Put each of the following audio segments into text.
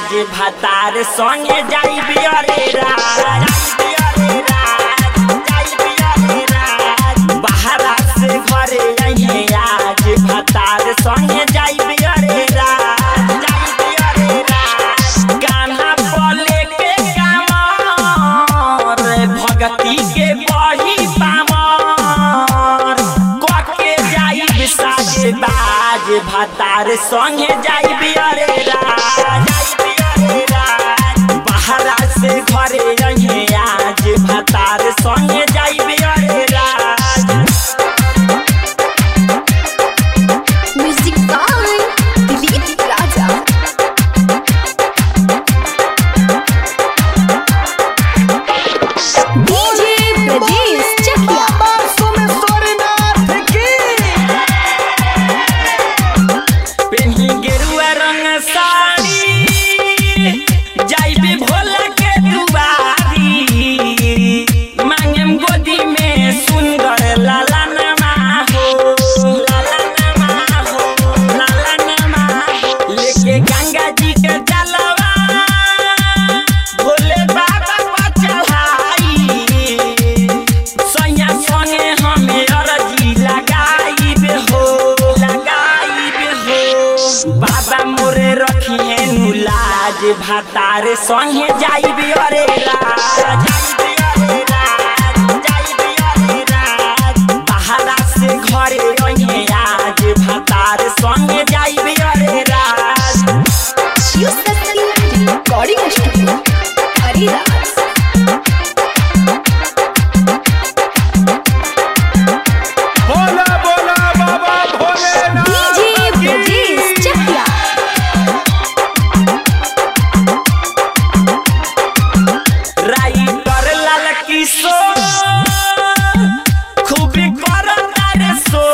आज भातार संगे जाइबी अरे राज जाइबी अरे राज, जाइबी अरे राज। बाहरा से घरे अइहे आज भातार संगे जाइबी अरे राज जाइबी अरे राज। गाना बोले के कामर भगती के बही पामर कके जाइब साजे बाज भातार संगे जाइबी अरे राज जाइबी अरे राज। बाहरा से घरे रहे आज भातार संगे जाइबी अरे राज music by Dilip Raja DJ Brajesh Chakia पेन्ही गेरुआ रंग साड़ी जाइबे भोला के दुआरी मांगेम गोदी में सुंदर लाला नमा हो लाला नमा हो लाला नमा हो लेके गंगा जी के जलवा भोले बाबा पर चढ़ाई सैया संगे हमें अरजी लगाइबे हो लगाइबे हो बाबा मोरे रखिए नुलाज भातार संगे जाइबे अरे राज जाइबे अरे राज, जाइबे अरे राज। बाहरा से घरे रहिए आज भातार संगे जाइबे अरे राज शिव शक्ति रिकॉर्डिंग स्टूडियो हरिदास बोला बोला बाबा भोलेनाथ डीजे ब्रजेश चकिया राइटर लाल किशोर खूबी करता रे सो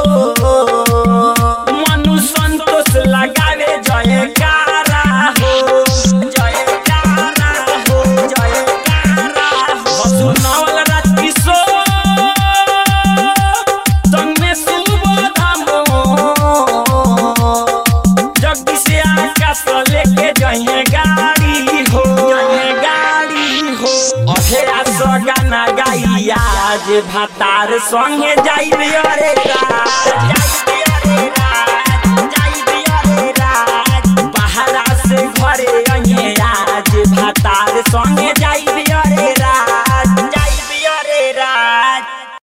मनु संतोष लगावे जयकारा हो जयकारा हो जयकारा हो सुनवल राज किशोर संग में सुबोधम जगदी से आकाश लेके जाइए गाड़ी हो जाइए गाड़ी हो अधेरा सो गाना गाई आज भातार संगे जाइबे अरे राज जाइबे